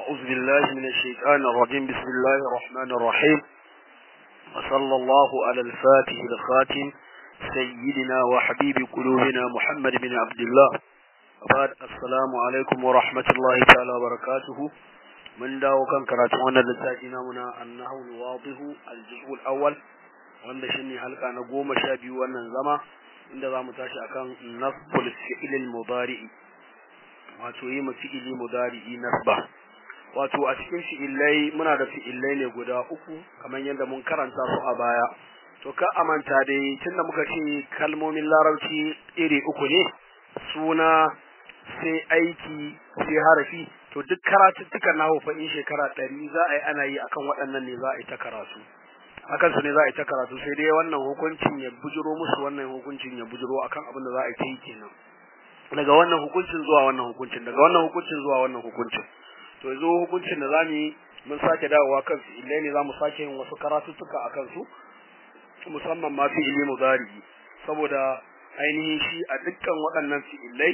أعوذ بالله من الشيطان الرجيم بسم الله الرحمن الرحيم وصلى الله على الفاتح الخاتم سيدنا وحبيب قلوبنا محمد بن عبد الله وبعد السلام عليكم ورحمة الله تعالى وبركاته من داو كان كراتون wannan littafi namuna annahu alwadihu aljuz'u alawwal wanda shine halka na goma sha biyu wannan zama inda zamu tashi akan nasbul fi'l almudari wato yi ma fi'ili mudari nasba wato a cikin fi'ilai muna da fi'ilai ne guda uku kamar yadda mun karanta su a baya to ka amanta dai tunda muka ce kalmomin larabci iri uku ne suna sai aiki sai harafi to duk karatuttukan nahu fa in shekara ɗari za a yi ana yi akan waɗannan ne za a yi ta karatu akan su ne za a yi ta karatu sai dai wannan hukuncin ya bujiro musu wannan hukuncin ya bujiro akan abin da za a yi ta yi kenan daga wannan hukuncin zuwa wannan hukuncin daga wannan hukuncin zuwa wannan hukuncin to yanzu hukuncin da zamu yi mun sake dawowa kan fi'ilai ne zamu sake yin wasu karatuttuka akan su musamman ma fi'ili mudari saboda ainihin shi a dukkan waɗannan fi'ilai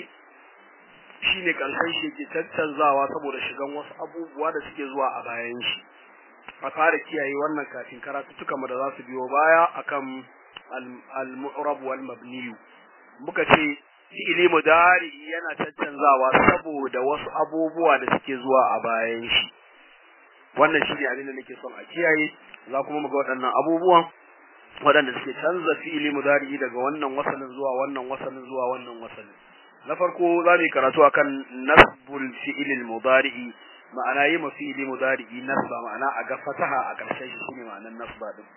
shine karshen shi ke tattanzawa saboda shigan wasu abubuwa da suke zuwa a bayan shi a fara kiyaye wannan kafin karatuttukan mu da za su biyo baya akan al-mu'rab wal mabni muka ce fi'ili mudari yana tattanzawa saboda wasu abubuwa da suke zuwa a bayan shi wannan shi ne abin da nake son a kiyaye za kuma mu ga waɗannan abubuwan waɗanda suke canza fi'ili mudari daga wannan wasalin zuwa wannan wasalin zuwa wannan wasalin na farko za mu yi karatu akan nasbul fi'il mudari ma'ana yi ma fi'ili mudari nasba ma'ana a ga fataha a ƙarshen shi shine ma'anar nasba din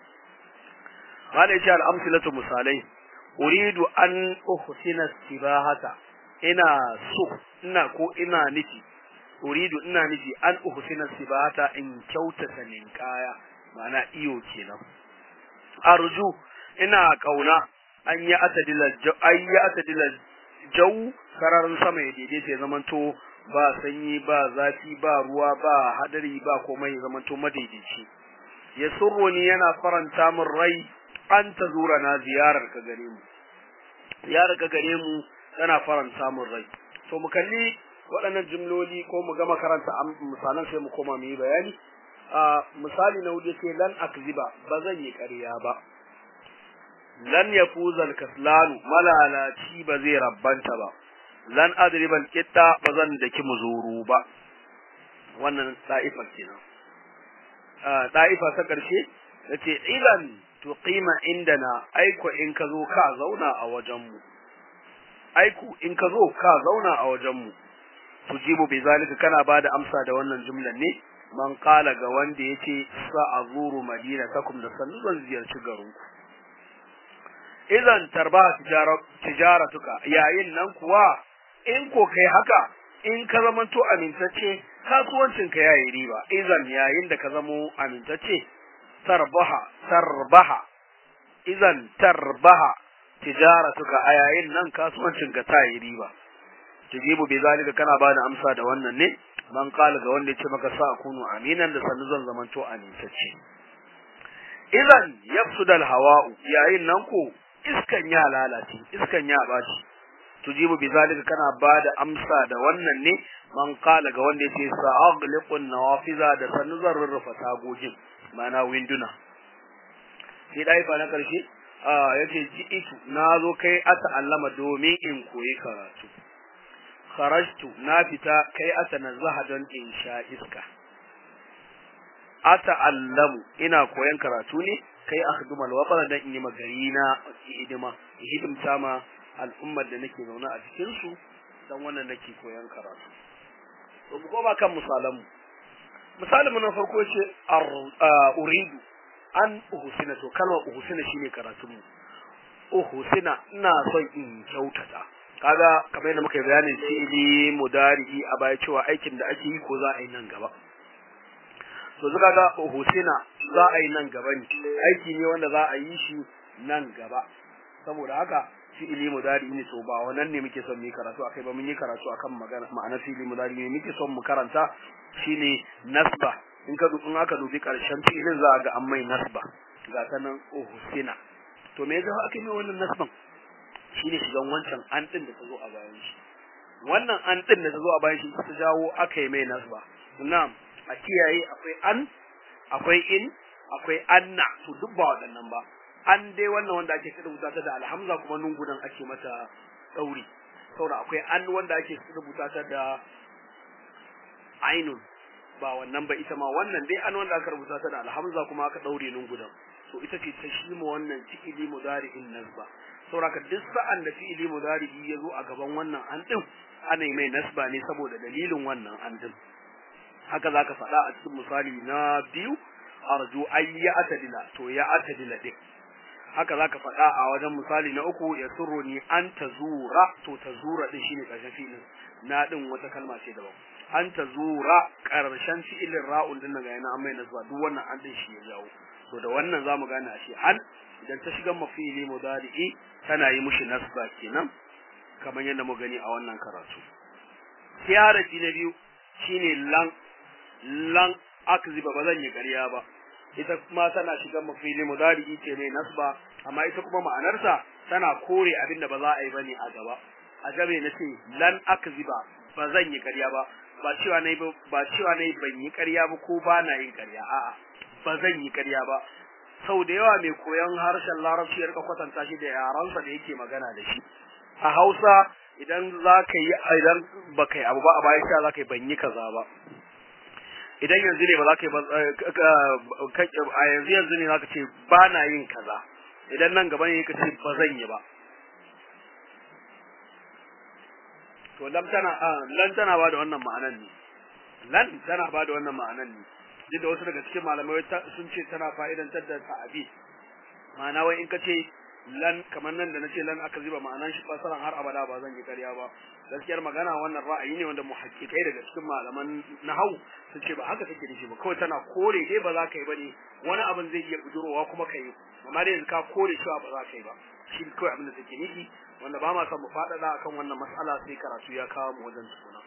ma'ana yace al-amsilatu misalai uridu an uhsina sibahata ina so ina ko ina nufi uridu ina nufi an uhsina sibahata in kyautata ninkaya ma'ana iyo kenan arju ina kauna an yi atadila an yi atadila jau sararin sama ya daidaita ya zamanto ba sanyi ba zafi ba ruwa ba hadari ba komai ya zamanto madaidaici ya surroni yana faranta min rai an ta zura na ziyarar ka gare mu ziyarar ka gare mu tana faranta min rai to mu kalli waɗannan jimloli ko mu gama karanta misalan sai mu koma mu yi bayani a misali na wuce ce lan akziba ba zan yi ƙarya ba lan yafuzal kaslanu malalaci ba zai rabbanta ba lan adriban kitta ba zan daki muzuru ba wannan da'ifa kenan da'ifa ta karshe yace idan tuqima indana aiko in ka zo ka zauna a wajen mu aiko in ka zo ka zauna a wajen mu tujibu bi zalika kana bada amsa da wannan jumlan ne man qala ga wanda yace sa azuru madinatakum da sannu zan ziyarci garinku idan tarba tijaratuka yayin nan kuwa in ko kai haka in ka zamanto amintacce kasuwancin ka yayi riba idan yayin da ka zamo amintacce tarbaha tarbaha idan tarbaha tijaratuka a yayin nan kasuwancin ka ta yi riba tujibu bi zalika kana ba da amsa da wannan ne man qala ga wanda yace maka sa kunu aminan da sannu zan zamanto amintacce idan yafsudal hawa'u yayin nan ko iskan ya lalace iskan ya baci tujibu bi zalika kana bada amsa da wannan ne man qala ga wanda yace sa'aghliqun nawafiza da sanu zan rurrufa tagogin mana winduna sai dai fa na karshe a yace ji'itu nazo kai ata allama domin in koyi karatu kharajtu na fita kai ata nazaha don in sha iska ata allamu ina koyan karatu ne kai akhduma alwatana dan in yi magari na hidima hidimta ma al'ummar da nake zaune a cikin su dan wannan nake koyan karatu to mu koma kan misalan mu misalin mu na farko ce uridu an uhsina to kalmar uhsina shine karatun mu uhsina ina son in kyautata kaga kamar yadda muka yi bayanin fi'ili mudari a baya cewa aikin da ake yi ko za a yi nan gaba to zuka ga Husina za a yi nan gaba ne aiki ne wanda za a yi shi nan gaba saboda haka fi'ili mudari ne to ba wannan ne muke son mu yi karatu akai ba mun yi karatu akan magana ma'ana fi'ili mudari ne muke son mu karanta shine nasba in ka in aka dubi karshen fi'ilin za a ga an mai nasba ga ta nan Husina to me yasa aka yi wannan nasban shine shigan wancan an din da ta zo a bayan shi wannan an din da ta zo a bayan shi ta jawo aka yi mai nasba na'am a kiyaye akwai an akwai in akwai anna to duk ba waɗannan ba an dai wannan wanda ake rubuta ta da alhamza kuma nun gudan ake mata dauri saboda akwai an wanda ake rubuta ta da ainun ba wannan ba ita ma wannan dai an wanda aka rubuta ta da alhamza kuma aka daure nun gudan to ita ce ta shi mu wannan fi'ili mudari'in nasba saboda duk sa'an da fi'ili mudari'i ya zo a gaban wannan an din ana mai nasba ne saboda dalilin wannan an din haka zaka faɗa a cikin misali na biyu arju ay ya atadila to ya atadila din haka zaka faɗa a wajen misali na uku ya surruni an tazura to tazura din shine karshen fi'ilin na din wata kalma ce daban an tazura karshen fi'ilin ra'un din nan ga yana an mai nasba duk wannan an din shi ya jawo to da wannan zamu gane ashe an idan ta shiga mafili mudari'i tana yi mushi nasba kenan kamar yadda mu gani a wannan karatu siyarati na biyu shine lan lan akziba ba zan yi ƙarya ba ita kuma tana shiga mafili mudari'i ce mai nasba amma ita kuma ma'anarsa tana kore abin da ba za a yi bane a gaba a gabe na ce lan akziba ba zan yi ƙarya ba ba cewa nayi ba cewa nayi ban yi ƙarya ba ko ba na yin ƙarya a'a ba zan yi ƙarya ba sau da yawa mai koyon harshen larabci ya rika kwatanta shi da yaransa da yake magana da shi a hausa idan za ka yi idan ba ka yi abu ba a bayan sha za ka yi ban yi kaza ba idan yanzu ne ba za ka yi a yanzu yanzu ne za ka ce ba na yin kaza idan nan gaba ne ka ce ba zan yi ba to lam tana lan tana ba da wannan ma'anan ne lan tana ba da wannan ma'anan ne duk da wasu daga cikin malamai sun ce tana fa'idantar da ta'abi ma'ana wai in ka ce lan kamar nan da na ce lan aka zuba ma'anan shi fasaran har abada ba zan yi ƙarya ba gaskiyar magana wannan ra'ayi ne wanda muhaqqiqai daga cikin malaman nahau sun ce ba haka take nufi ba kawai tana kore dai ba za ka yi bane wani abin zai iya bujurowa kuma ka yi amma dai yanzu ka kore cewa ba za ka yi ba shi kawai abin da take nufi wanda ba ma son mu faɗaɗa akan wannan mas'ala sai karatu ya kawo mu wajen tukuna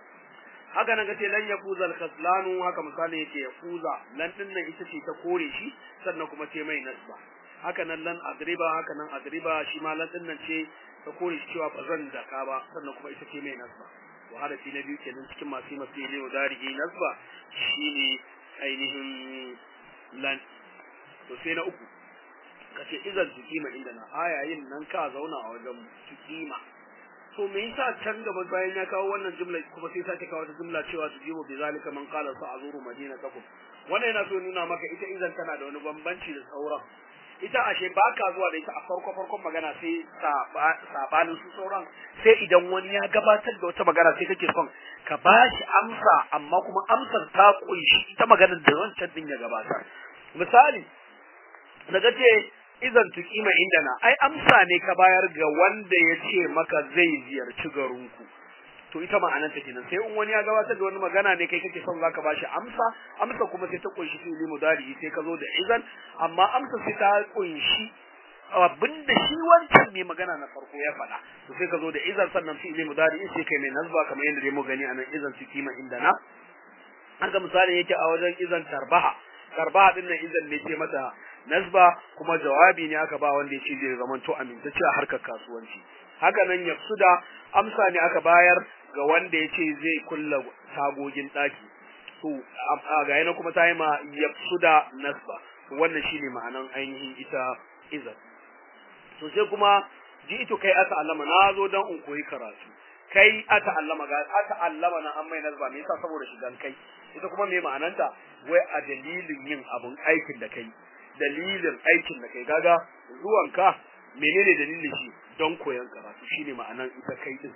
haka nan kace lan yafuza al-khaslanu haka misali yake yafuza lan din nan ita ce ta kore shi sannan kuma ce mai nasba haka nan lan adriba haka nan adriba shi ma lan din nan ce ta kore shi cewa bazan daka ba sannan kuma ita ce mai nasba to harafi na biyu kenan cikin masu masu yi wa dari nasba shine ainihin lan to sai na uku kace idan tukima inda na ayayin nan ka zauna a wajen tukima to me yasa can gaba bayan ya kawo wannan jumla kuma sai sake kawo ta jumla cewa su jibo bi zalika man qala sa azuru madinatakum wannan yana so nuna maka ita izan tana da wani bambanci da sauran ita ashe ba ka zuwa da ita a farko farkon magana sai sabanin su sauran sai idan wani ya gabatar da wata magana sai kake son ka ba shi amsa amma kuma amsar ta kunshi ita maganar da wancan din ya gabatar misali daga ce izan tukima indana ai amsa ne ka bayar ga wanda ya ce maka zai ziyarci garinku to ita ma'anar ta kenan sai in wani ya gabatar da wani magana ne kai kake son zaka bashi amsa amsa kuma sai ta kunshi fi'ili mudari sai ka zo da izan amma amsa sai ta kunshi abinda shi wancan mai magana na farko ya faɗa to sai ka zo da izan sannan fi'ili mudari sai kai mai nazba kamar yadda dai mu gani anan izan tukima indana haka misali yake a wajen izan tarbaha tarbaha din nan izan ne ce mata nasba kuma jawabi ne aka ba wanda yace zai zama to amintacce a harkar kasuwanci haka nan yafsuda amsa ne aka bayar ga wanda yace zai kulla tagogin daki to ga yana kuma ta yi ma yafsuda nasba to wannan shine ma'anan ainihin ita izan to sai kuma ji ito kai ata allama na zo dan in koyi karatu kai ata allama ga ata allama na an mai nasba me yasa saboda shigan kai ita kuma me ma'ananta wai a dalilin yin abun aikin da kai dalilin aikin da kai gaga zuwanka menene dalilin shi don koyon karatu shine ma'anan ita kai din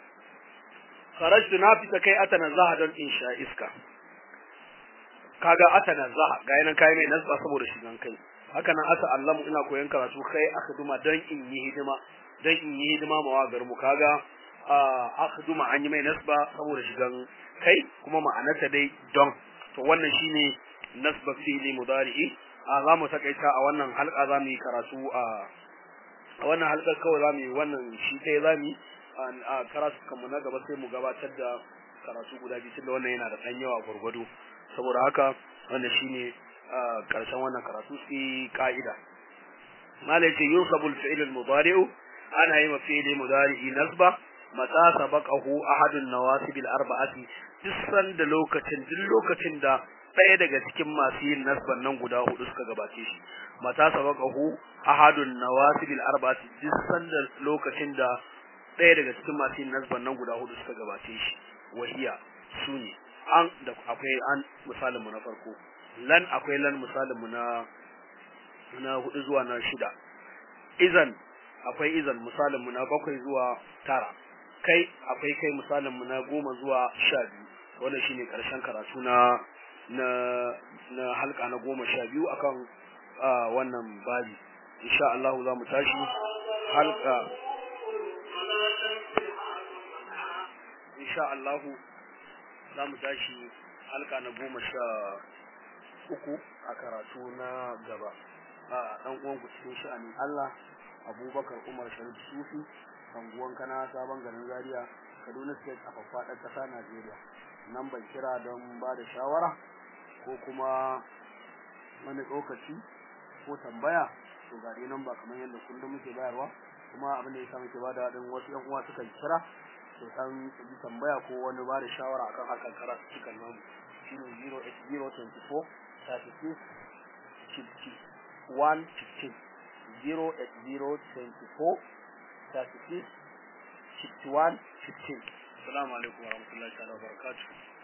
kharajtu na fita kai atana zaha don in sha iska kaga atana zaha ga yanan kai mai nasba saboda shigan kai haka nan ata allamu ina koyon karatu kai akhduma don in yi hidima don in yi hidima ma wagar mu kaga akhduma an yi mai nasba saboda shigan kai kuma ma'anarta dai don to wannan shine nasba fi'li mudari'i a za mu takaita a wannan halka za mu yi karatu a a wannan halkar kawai za mu yi wannan shi ɗaya za mu yi a karatu kanmu na gaba sai mu gabatar da karatu guda biyu tunda wannan yana da ɗan yawa gwargwado saboda haka wannan shine ƙarshen wannan karatu sai ka'ida malai ce yunsabul fi'l al-mudari'u ana yi ma fi'li mudari'i nasba mata sabaqahu ahadun nawasib al-arba'ati duk sanda lokacin duk lokacin da ɗaya daga cikin masu yin nasban nan guda hudu suka gabace shi mata sabaqahu ahadun nawasib al-arba'ati duk sanda lokacin da ɗaya daga cikin masu yin nasban nan guda hudu suka gabace shi wahiya sune an da akwai an misalin mu na farko lan akwai lan misalin mu na na hudu zuwa na shida izan akwai izan misalin mu na bakwai zuwa tara kai akwai kai misalin mu na goma zuwa sha biyu wannan shine karshen karatu na na na halka na goma sha biyu akan wannan babi insha Allah za mu tashi halka insha Allah za mu tashi halka na goma sha uku a karatu na gaba a dan uwan ku cikin sha'anin Allah Abubakar Umar Sharif Sufi anguwan kana sabon garin Zaria Kaduna State a faɗar ƙasa Najeriya nan ban kira don ba da shawara ko kuma wani lokaci ko tambaya to ga dai nan ba kamar yadda kullum muke bayarwa kuma abin da ya sa muke bada din wasu yan uwa suka kira to san yi tambaya ko wani ba da shawara akan harkar karatu cikin nan shine 08024 36 50 115 08024 36 61 15 Assalamu alaikum warahmatullahi ta'ala wabarakatuh